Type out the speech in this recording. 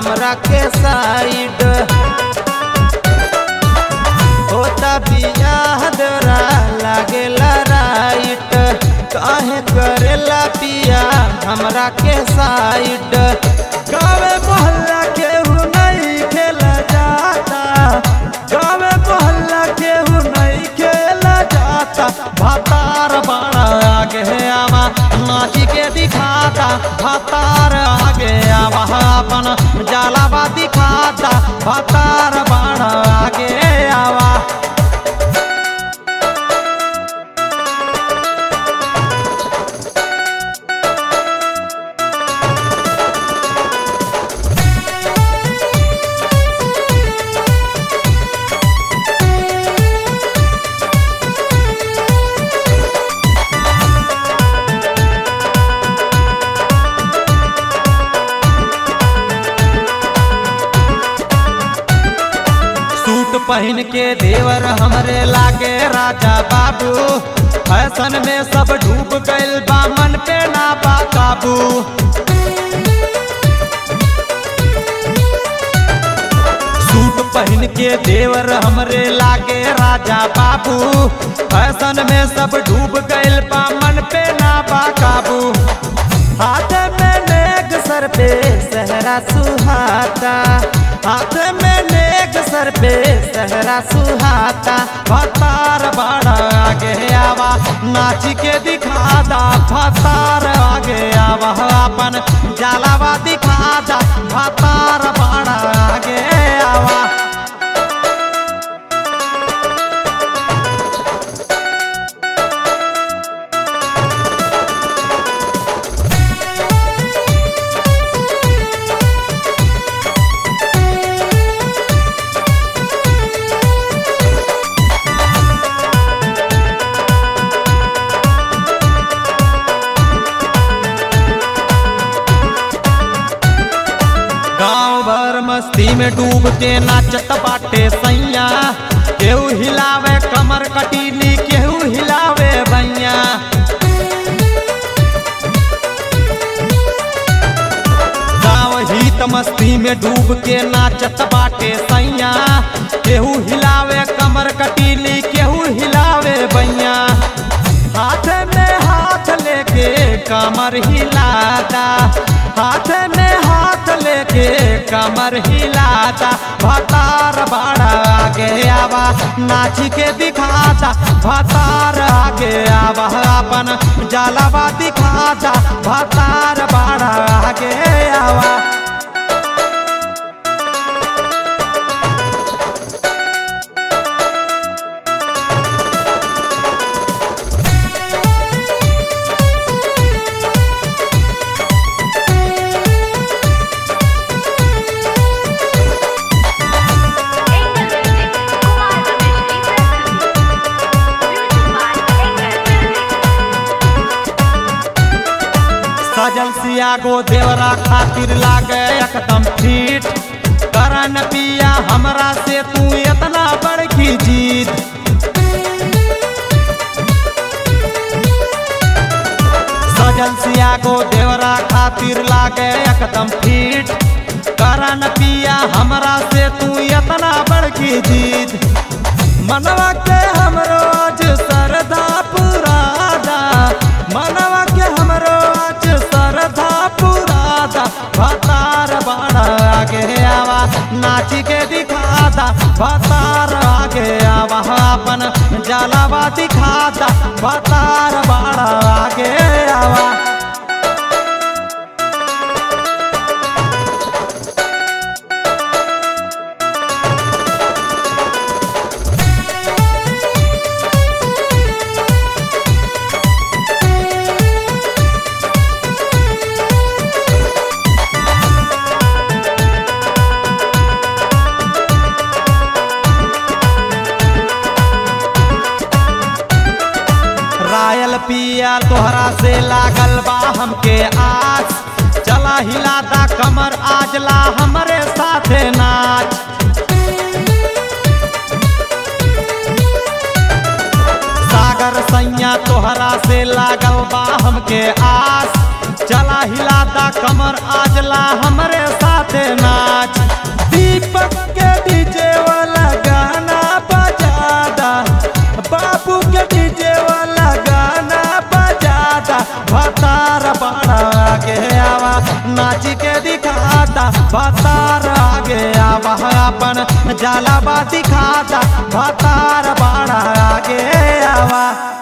हमरा के साइड होता बियाह दरा लागेला राइट काहे करेला पिया हमरा के साइड गावे मोहल्ला केहू नहीं खेला जाता गावे मोहल्ला केहू नहीं खेला जाता भातार बड़ा आगे आवा नाची के दिखाता भातार आगे आवा अपन जलावा दिखाता भातार बड़ा आगे आवा सूट पहन के देवर हमरे लागे राजा बाबू फैशन में सब डूब गइल बा मन पे ना बा काबू सूट पहन के देवर हमरे लागे राजा बाबू फैशन में सब डूब गइल बा मन पे ना बा काबू हाथ में नेक सर पे सहरा सुहाता हाथ में नेक सर पे सहरा सुहाता भतार बड़ा आगे आवा नाच के दिखादा भतार आगे आवा अपन जलावा दिखादा भतार बड़ा आगे आवा गाँव भर मस्ती में डूब के नाचत बाटे सैया केहू हिलावे कमर कटीली केहू हिलावे भैया गाँव हित मस्ती में डूब के नाचत बाटे सैया केहू हिलावे कमर कटीली केहू हिलावे भैया हाथ में हाथ लेके कमर हिलाता हाथ में हाथ लेके कमर हिलाता भतार बड़ा आगे आवा नाच के दिखाता भतार आगे आवा अपन जलावा दिखाता भतार बड़ा आगे आवा Engel Music, Kumar Ramesh की प्रस्तुति Music by Engel Music. सजल सियागो देवरा खातिर लागे एकदम फिट करन पिया हमरा से तू इतना बड़की जीत सजल सियागो देवरा खातिर लागे एकदम फिट करन पिया हमरा से तू इतना बड़की जीत मनवा के हमरो आज सरदा पुरादा मनवा के हमरो आज सरदा पुरादा भतार बड़ा आगे आवा नाच के दिखादा भतार आगे आवा अपन जलावा दिखादा भतार बड़ा आगे आवा रायल पिया तोहरा से लागल बा हमके आस चला हिलाता कमर आजला हमरे साथे नाच सागर सैया तोहरा से लागल बा हमके आस चला हिलाता कमर आजला हमरे साथे नाच भतार बड़ा आगे आवा नाच के दिखाता भतार आगे आवा अपन जलावा दिखाता भतार बड़ा आगे आवा